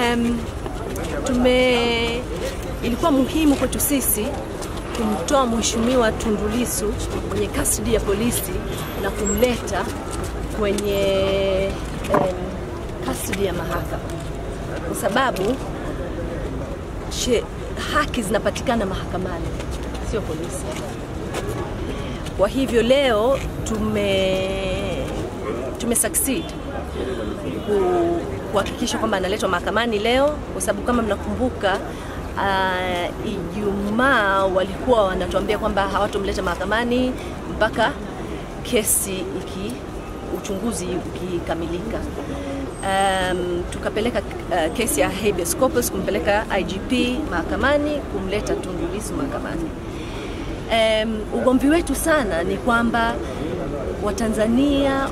um, tume ilikuwa muhimu kwetu sisi kumtoa mheshimiwa Tundu Lissu kwenye custody ya polisi na kumleta kwenye um, custody ya mahakama kwa sababu she, haki zinapatikana mahakamani, sio polisi. Kwa hivyo leo tume tume succeed ku- kuhakikisha kwamba analetwa mahakamani leo, kwa sababu kama mnakumbuka uh, Ijumaa walikuwa wanatuambia kwamba hawatomleta mahakamani mpaka kesi iki uchunguzi ukikamilika. Um, tukapeleka uh, kesi ya habeas corpus kumpeleka IGP mahakamani kumleta Tundu Lissu mahakamani. Um, ugomvi wetu sana ni kwamba Watanzania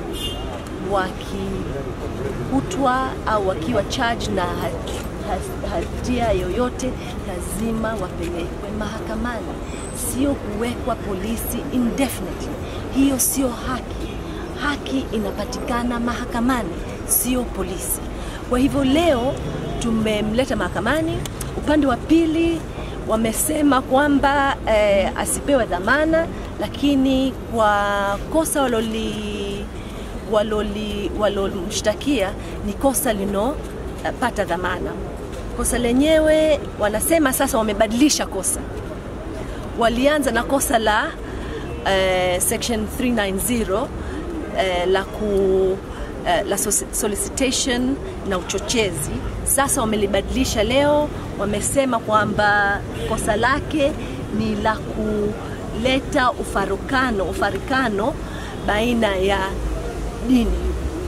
wakikutwa au wakiwa charge na ha- ha- hatia yoyote lazima wapelekwe mahakamani, sio kuwekwa polisi indefinitely. Hiyo sio haki. Haki inapatikana mahakamani, sio polisi. Kwa hivyo leo tumemleta mahakamani. Upande wa pili wamesema kwamba eh, asipewe dhamana, lakini kwa kosa waloli waloli walomshtakia ni kosa linopata dhamana. Kosa lenyewe wanasema sasa wamebadilisha kosa, walianza na kosa la eh, section 390 eh, la ku eh, la soci- solicitation na uchochezi. Sasa wamelibadilisha leo, wamesema kwamba kosa lake ni la kuleta ufarukano ufarikano baina ya dini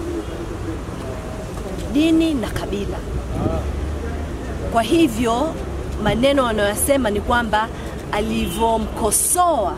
dini na kabila. Kwa hivyo maneno wanayosema ni kwamba alivyomkosoa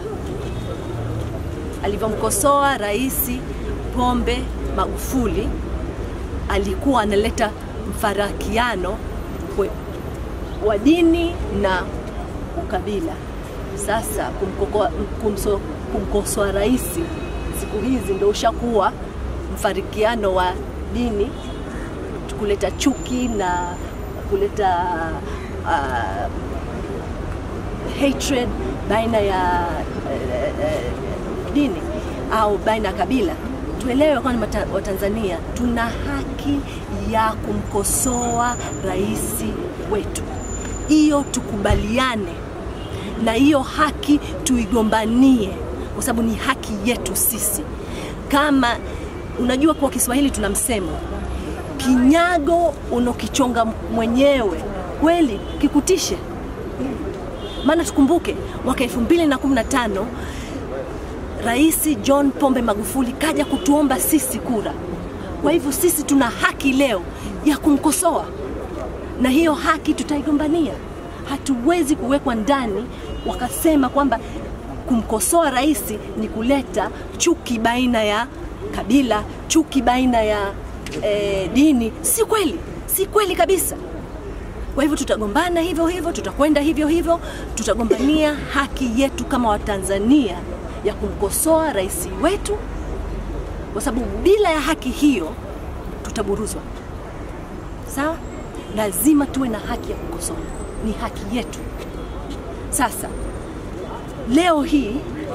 alivyomkosoa Rais Pombe Magufuli alikuwa analeta mfarakiano kwe- wa dini na ukabila. Sasa kumkokoa- kumso- kumkosoa rais siku hizi ndio ushakuwa mfarikiano wa dini, kuleta chuki na kuleta uh, hatred baina ya uh, uh, dini au baina ya kabila. Tuelewe kwamba Mata- Watanzania tuna haki ya kumkosoa rais wetu, hiyo tukubaliane na hiyo haki tuigombanie, kwa sababu ni haki yetu sisi. Kama unajua, kwa Kiswahili tuna msemo, kinyago unokichonga mwenyewe kweli kikutishe. Maana tukumbuke mwaka 2015 Rais John Pombe Magufuli kaja kutuomba sisi kura. Kwa hivyo sisi tuna haki leo ya kumkosoa, na hiyo haki tutaigombania. Hatuwezi kuwekwa ndani wakasema kwamba kumkosoa rais ni kuleta chuki baina ya kabila, chuki baina ya eh, dini. Si kweli, si kweli kabisa. Kwa hivyo tutagombana hivyo hivyo, tutakwenda hivyo hivyo, tutagombania haki yetu kama Watanzania ya kumkosoa rais wetu, kwa sababu bila ya haki hiyo tutaburuzwa. Sawa, lazima tuwe na haki ya kukosoa, ni haki yetu. Sasa leo hii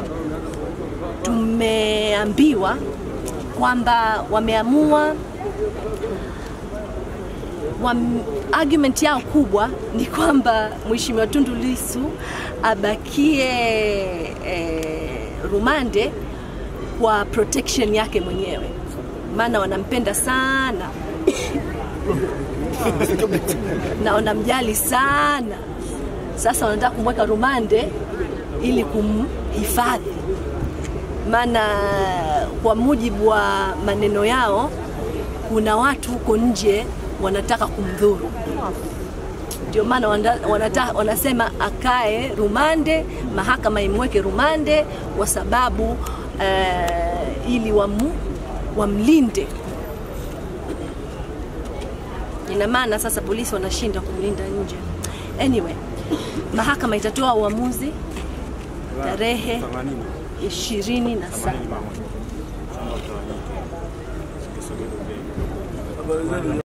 tumeambiwa kwamba wameamua wam, argument yao kubwa ni kwamba Mheshimiwa Tundu Lissu abakie eh, rumande kwa protection yake mwenyewe, maana wanampenda sana na wanamjali sana. Sasa wanataka kumweka rumande ili kumhifadhi, maana kwa mujibu wa maneno yao kuna watu huko nje wanataka kumdhuru. Ndio maana wana- wanata- wanasema akae rumande, mahakama imweke rumande kwa sababu uh, ili wamu, wamlinde. Ina maana sasa polisi wanashinda kumlinda nje. Anyway, mahakama itatoa uamuzi tarehe ishirini na saba.